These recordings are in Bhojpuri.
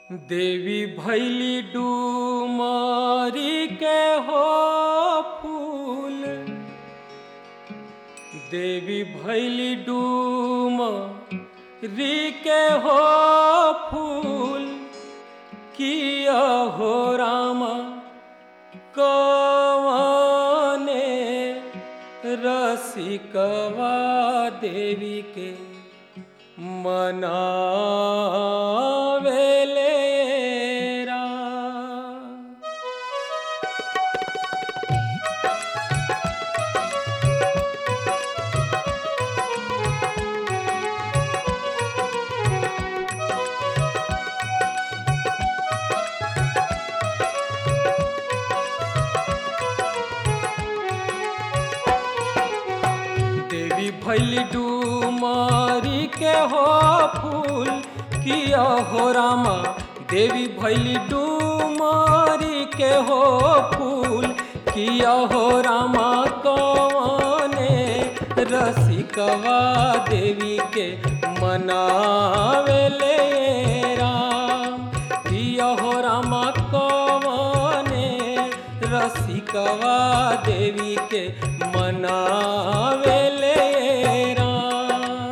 देवी भैली डूमारी के हो फूल देवी भैली डूमारी के हो फूल किया हो रामा कवाने रसिकवा देवी के मनावेले राम। देवी भैली डूमारी के हो फूल किया हो रामा देवी भैली डूमारी के हो फूल किया हो रामा कवाने रसिकवा देवी के मनावेले राम किया हो रामा कवाने रसिकवा देवी के मनावेले राम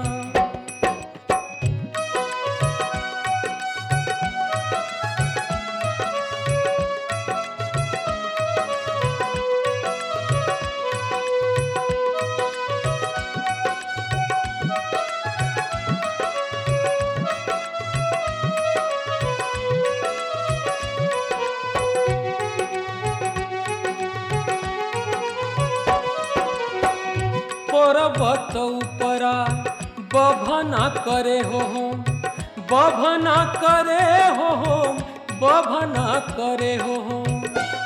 पर्वत उपरा बभना करे हो हम बभना करे हो हम बभना करे हो हम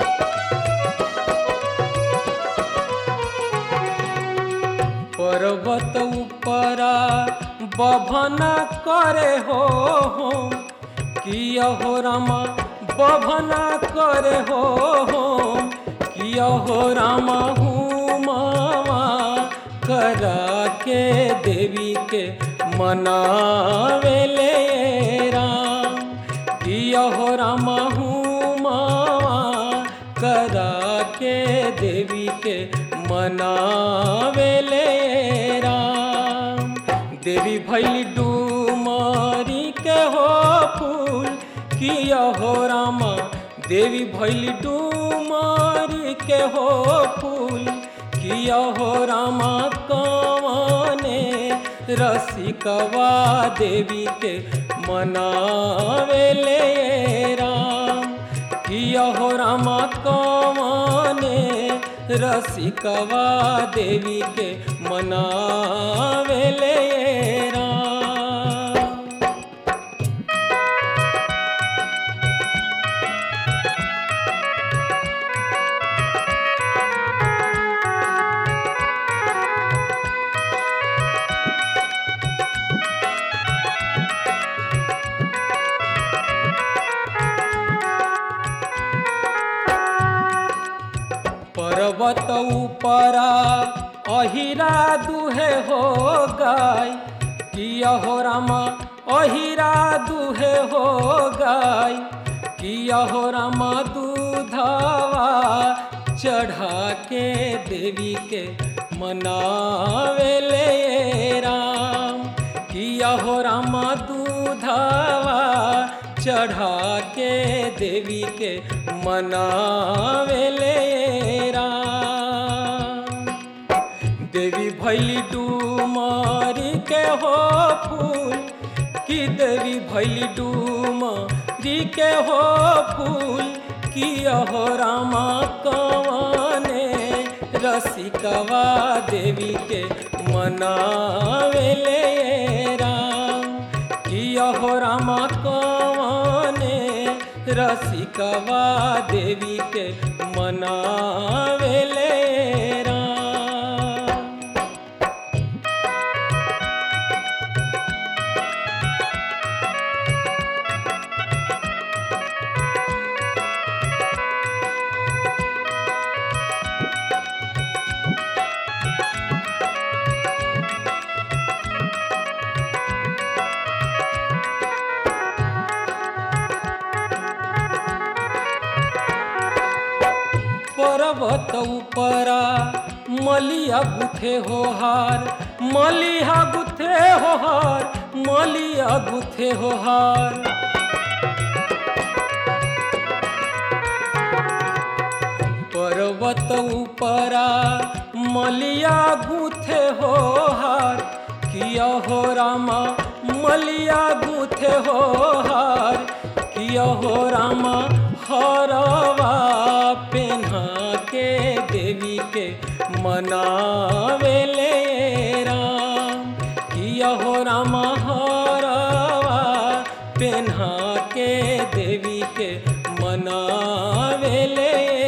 पर्वत उपरा बभना करे हो हम किया हो रामा बभना करे हो हम किया हो रामा हूँ मामा करा के देवी के मनावेले राम किया हो रामा हूँ मामा करा के देवी के मनावेले राम देवी भैली डूमारी के हो फूल किया हो रामा देवी भैली डूमारी के हो फूल किया हो रामा कवाने रसिकवा देवी के मनावेले राम किया हो रामा कवाने रसिकवा देवी के मनावेले राम पर्वत उपरा अहिरा दुहे हो गाय किया हो रामा अहिरा दुहे हो गाय किया हो रामा दूधावा चढ़ा के देवी के मनावेले राम किया हो रामा दूधावा चढ़ा के देवी के मनावेले राम देवी भैली डूमारी के हो फूल की देवी भैली डूमारी के हो फूल किया हो रामा कवाने रसिकवा देवी के मनावेले राम किया हो रामा कवाने रसिकवा देवी के मनावेले राम पर्वत उपरा मलिया गुथे हो हार मलिया गुथे हो हार मलिया गुथे हो हार पर्वत उपरा मलिया गुथे हो हार किया हो रामा मलिया गुथे हो हार किया हो रामा हरवा पेन्हा के देवी के मनावेले राम किया हो रामा हरवा पेन्हा के देवी के मनावेले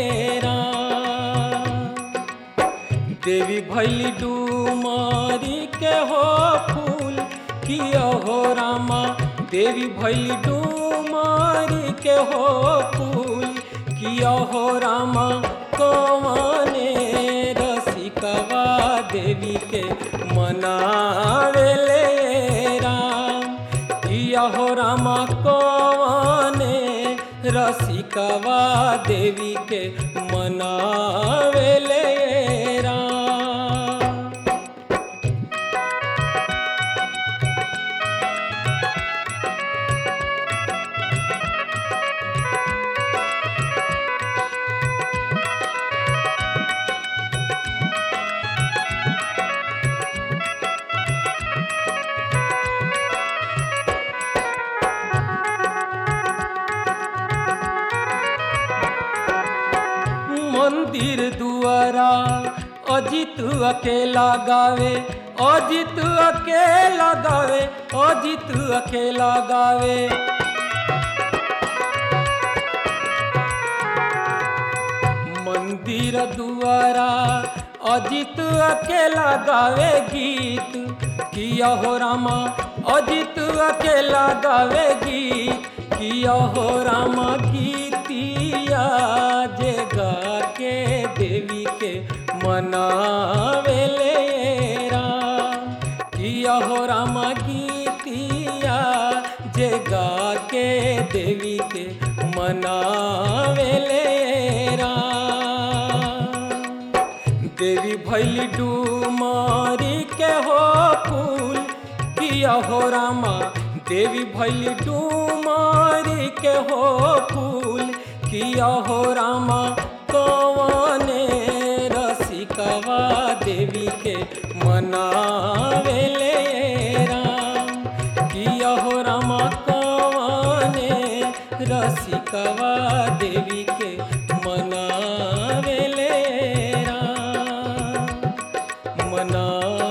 राम देवी भैली डूमारी के हो फूल किया हो रामा देवी भैली डूमारी के हो फूल किया हो रामा कौने रसिकवा देवी के मनावेले राम किया हो रामा कौने रसिकवा देवी के मनावेले राम मंदिर दुआरा अजित अकेला गावे अजित अकेला गावे अजित अकेला गावे मंदिर दुआरा अजित अकेला गावे गीत किया हो रामा अजित अकेला गावे गीत किया हो रामा गीतिया जे गा के देवी के मनावेले राम किया हो रामा गीतिया जे गा के देवी के मनावेले राम देवी भैली डूमारी के हो फूल किया हो रामा देवी भैली डूमारी के हो फूल किया हो रामा कौने रसिकवा देवी के मनावेले राम किया हो रामा कौने रसिकवा देवी के मनावेले राम मना